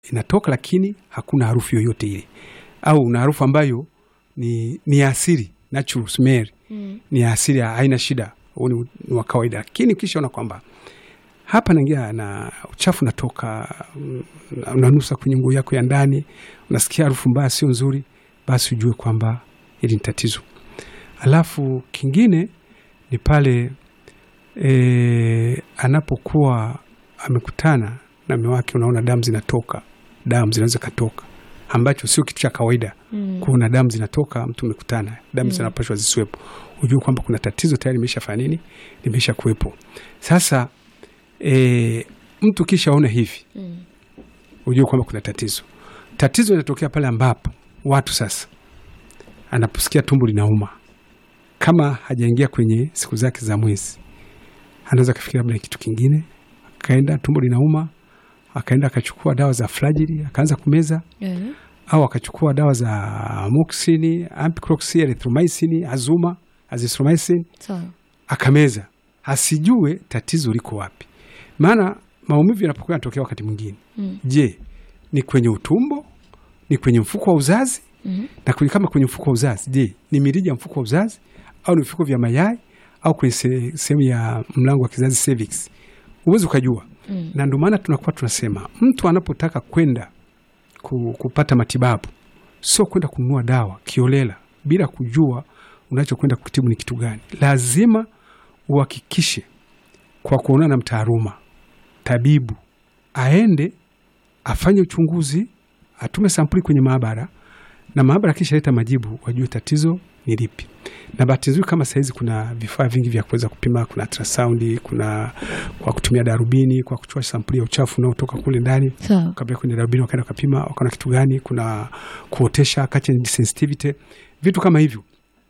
inatoka, lakini hakuna harufu yoyote ile, au una harufu ambayo ni, ni asili natural smell Mm. ni asili, haina shida, huu ni ni wa kawaida. Lakini ukishaona kwamba hapa naingia na uchafu natoka, mm, unanusa kwenye nguo yako ya ndani, unasikia harufu mbaya, sio nzuri, basi ujue kwamba hili ni tatizo. Alafu kingine ni pale e, anapokuwa amekutana na mume wake, unaona damu zinatoka, damu zinaweza katoka, ambacho sio kitu cha kawaida Mm. kuona damu zinatoka, mtu umekutana, damu Mm. zinapashwa zisiwepo, ujue kwamba kuna tatizo tayari limeshafanya nini, limesha kuwepo. Sasa e, mtu kishaona hivi, Mm. ujue kwamba kuna tatizo. Tatizo linatokea pale ambapo watu sasa anaposikia tumbo linauma, kama hajaingia kwenye siku zake za mwezi, anaweza kafikiri labda ni kitu kingine, akaenda tumbo linauma, akaenda akachukua dawa za flagili akaanza kumeza Eh. au akachukua dawa za amoxini, ampicloxi, erythromycin, azuma, azithromycin Sawa. akameza, asijue tatizo liko wapi. Maana maumivu yanapokuwa yanatokea wakati mwingine, Mm. je, ni kwenye utumbo, ni kwenye mfuko wa uzazi? Mhm. Na kwenye, kama kwenye mfuko wa uzazi, je, ni mirija ya mfuko wa uzazi au ni vifuko vya mayai au kwenye se- sehemu ya mlango wa kizazi cervix? Huwezi ukajua Mm. na ndio maana tunakuwa tunasema mtu anapotaka kwenda ku, kupata matibabu sio kwenda kununua dawa kiolela bila kujua unachokwenda kutibu ni kitu gani. Lazima uhakikishe kwa kuonana na mtaaluma tabibu, aende afanye uchunguzi, atume sampuli kwenye maabara, na maabara kishaleta majibu, wajue tatizo ni lipi. Na bahati nzuri kama sahizi kuna vifaa vingi vya kuweza kupima, kuna ultrasound, kuna kwa kutumia darubini, kwa kuchukua sampuli ya uchafu unaotoka kule ndani Sawa. kabla kwenye darubini wakaenda wakapima wakaona kitu gani, kuna kuotesha culture sensitivity, vitu kama hivyo.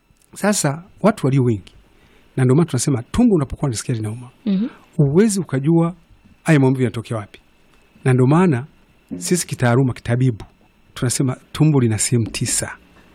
Sasa watu walio wengi, na ndio maana tunasema tumbo unapokuwa unasikia linauma, Mhm. uwezi ukajua haya maumivu yanatokea wapi, na ndio maana sisi kitaaluma, kitabibu tunasema tumbo lina sehemu tisa,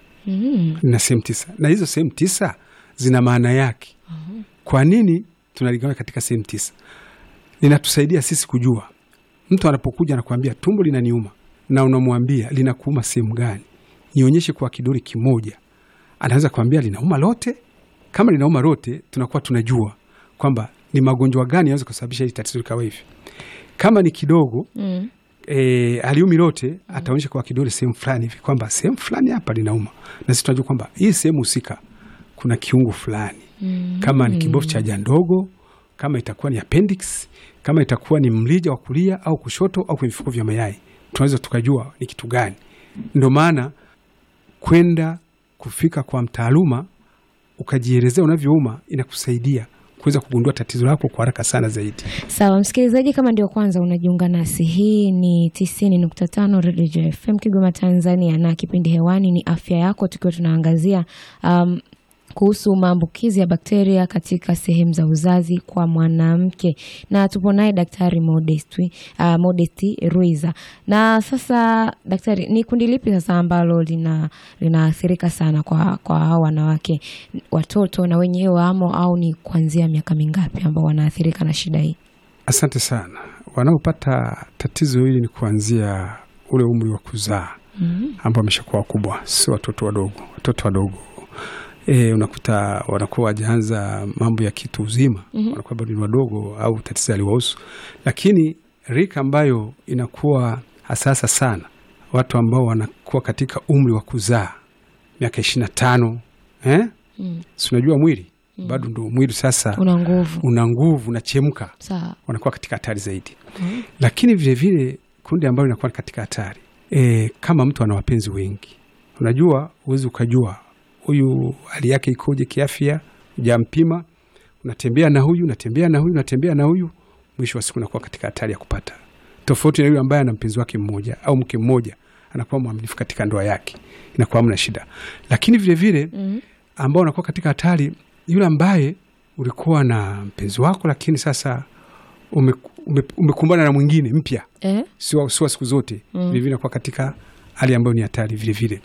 Mm. lina sehemu tisa, na hizo sehemu tisa zina maana yake. Kwa nini tunaligawa katika sehemu tisa? Linatusaidia sisi kujua mtu anapokuja anakuambia tumbo linaniuma, na unamwambia linakuuma sehemu gani, nionyeshe kwa kidole kimoja. Anaweza kuambia linauma lote. Kama linauma lote, tunakuwa tunajua kwamba ni magonjwa gani yanaweza kusababisha hili tatizo likawa hivi. Kama ni kidogo Mm. e, aliumi lote, ataonyesha kwa kidole sehemu fulani hivi kwamba sehemu fulani hapa linauma, na sisi tunajua kwamba hii sehemu husika kuna kiungo fulani Mm. kama ni kibofu cha haja ndogo, kama itakuwa ni appendix, kama itakuwa ni mlija wa kulia au kushoto au kwenye vifuko vya mayai, tunaweza tukajua ni kitu gani. Ndio maana kwenda kufika kwa mtaaluma ukajielezea unavyouma inakusaidia kuweza kugundua tatizo lako kwa haraka sana zaidi. Sawa msikilizaji, kama ndio kwanza unajiunga nasi, hii ni tisini nukta tano Redio FM Kigoma, Tanzania, na kipindi hewani ni afya yako, tukiwa tunaangazia um, kuhusu maambukizi ya bakteria katika sehemu za uzazi kwa mwanamke, na tupo naye Daktari Modesti, uh, Modesti Ruiza. Na sasa daktari, ni kundi lipi sasa ambalo lina linaathirika sana kwa kwa hao wanawake, watoto na wenyewe wamo, au ni kuanzia miaka mingapi ambao wanaathirika na shida hii? Asante sana. Wanaopata tatizo hili ni kuanzia ule umri wa kuzaa Mhm. ambao wameshakuwa wakubwa, sio watoto wadogo. Watoto wadogo e, unakuta wanakuwa wajaanza mambo ya kitu uzima Mhm. wanakuwa bado ni wadogo au tatizo aliwahusu, lakini rika ambayo inakuwa hasasa sana, watu ambao wanakuwa katika umri wa kuzaa miaka ishirini na tano eh? Mm. si unajua mwili bado ndo mwili sasa Una nguvu una nguvu unachemka, sawa. wanakuwa katika hatari zaidi Mhm. lakini vilevile vile, kundi ambalo linakuwa katika hatari e, kama mtu ana wapenzi wengi, unajua huwezi ukajua huyu hali yake ikoje kiafya, ujampima, unatembea na huyu unatembea na huyu unatembea na huyu, mwisho wa siku unakuwa katika hatari ya kupata, tofauti na yule ambaye ana mpenzi wake mmoja au mke mmoja, anakuwa mwaminifu katika ndoa yake, inakuwa hamna shida. Lakini vilevile Mhm. ambao unakuwa katika hatari, yule ambaye ulikuwa na mpenzi wako, lakini sasa ume, ume, umekumbana na mwingine mpya, Eh? sio sio siku zote Mm. vilevile nakuwa katika hali ambayo ni hatari vilevile.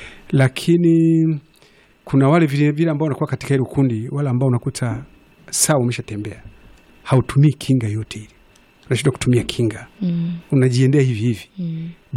Lakini kuna wale vilevile ambao wanakuwa katika hilo kundi, wale ambao unakuta saa umeshatembea hautumii kinga yote ile, unashindwa kutumia kinga, Mm. unajiendea hivi hivi Mm.